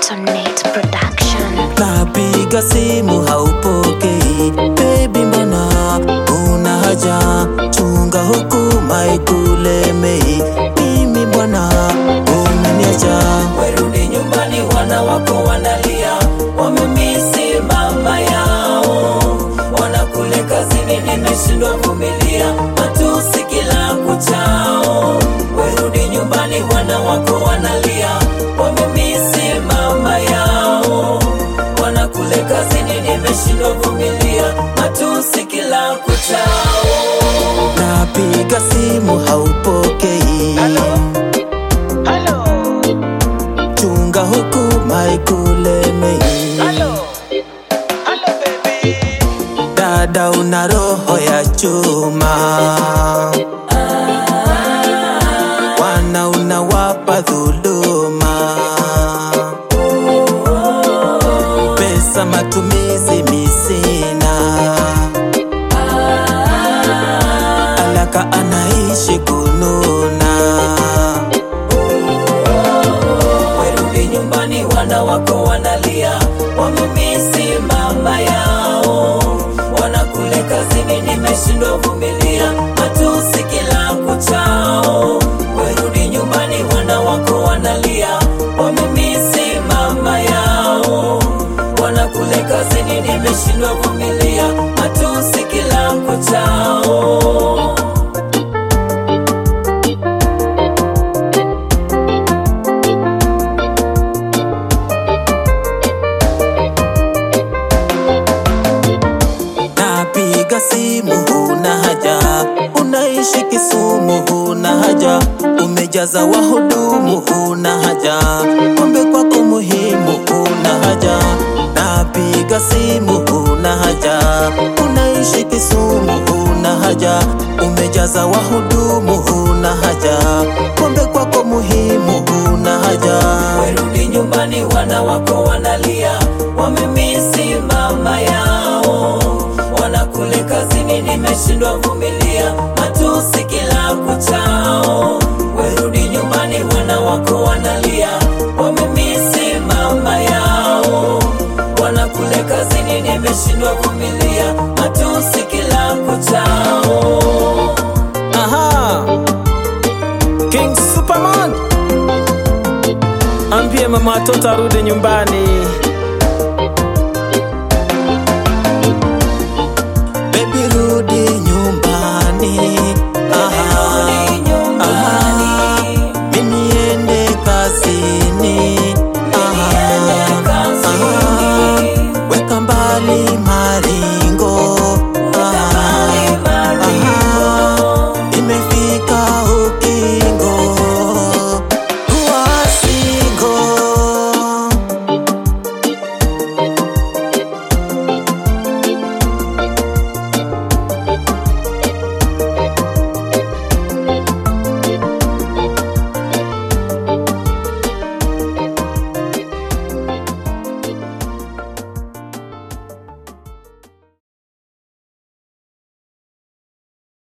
Sonate Production. napiga simu haupokei bebi mbona una haja chunga huku maikulemei mimi bwana umeniacha werudi nyumbani, wana wako wanalia, wamemisi mama yao, wanakule kazini, nimeshindwa vumilia matusi kila kuchao. Werudi nyumbani, wana wako wanalia, wamemisi mama yao, wanakule kazini, nimeshindwa vumilia matusi kila kuchao. napiga simu haupokei chunga huku maikulemei dada una roho ya chuma wana unawapa dhuluma pesa matumizi misina alaka anaishi kununa Werudi nyumbani, wana wako wanalia, wamemisi mama yao, wanakule kazini, nimeshindwa vumilia matusi kila kuchao. Werudi nyumbani, wana wako wanalia, wamemisi mama yao, wanakule kazini, nimeshindwa vumilia matusi kila kuchao. napiga simu huna haja unaishi kisumu huna haja umejaza wahudumu huna haja pombe kwako muhimu huna haja napiga simu huna haja unaishi kisumu huna haja umejaza wahudumu huna haja pombe kwako muhimu huna haja Werudi nyumbani, wana wako wanalia, wamemisi mama yao, wanakule kazini, nimeshindwa vumilia matusi kila kuchao. Werudi nyumbani, wana wako wanalia, wamemisi mama yao, wanakule kazini, nimeshindwa vumilia matusi kila kuchao. Aha. King Superman ambie mama watoto arudi nyumbani